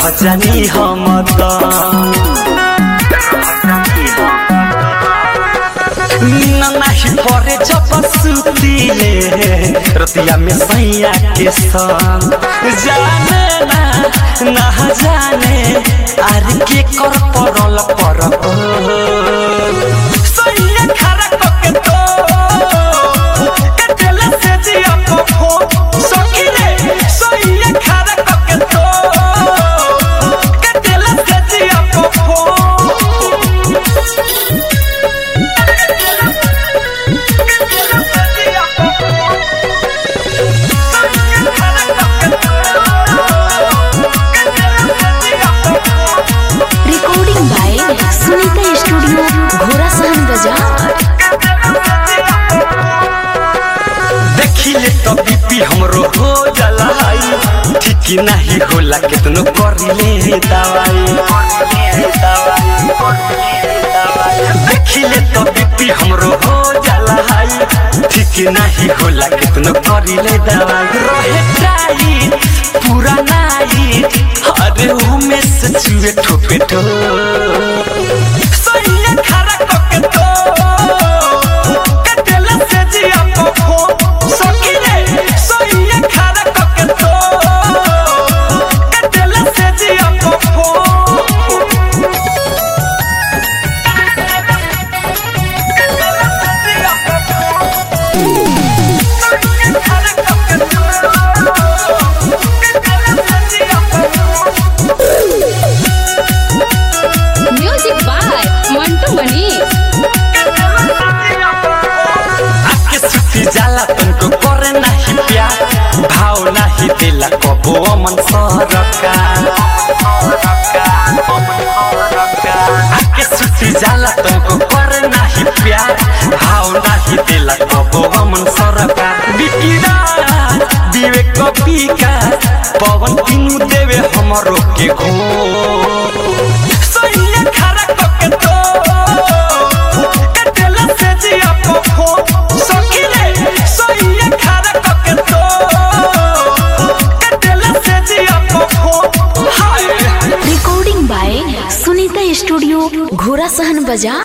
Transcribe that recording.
रह जानी हम त नीना नाही परे जब सुतीले रतिया में सैया के संग जाने ना ना जाने आर के कर परल पर सैया खरा कके तो कटले से जिया को फो सखी रे सैया खरा कके तो कटले से जिया को फो recording by Sunita studio Ghorasahan बाजार देखिले तो बीपी हमरो हो जाला हाई ठीक नहीं होला कितनो करिले दवाई देखिले तो बीपी हमरो हो जाला हाई ठीक नहीं होला कितनो करिले दवाई रहे टाई पूरा नाई अरे उमे से चुए ठोपे ठो सैया खरा कके तो कटला से जिया को फो सखी रे सैया खरा कके तो कटला से जिया को फो म्यूजिक बाय मंटू मनीष आके सुती जाला तुमको करे नहीं प्यार भाव नहीं दिला कबो अमन सरका आके सुती जाला तुमको करे नहीं प्यार भाव नहीं दिला कबो अमन सरका बिकिरा विवेक कपिका पवन तीनू देवे हमरो के घो सैया खरा कके तो कटला से जिया को फो सखी रे सैया खरा कके तो कटला से जिया को फो hi recording by Sunita studio Ghorasahan बाजार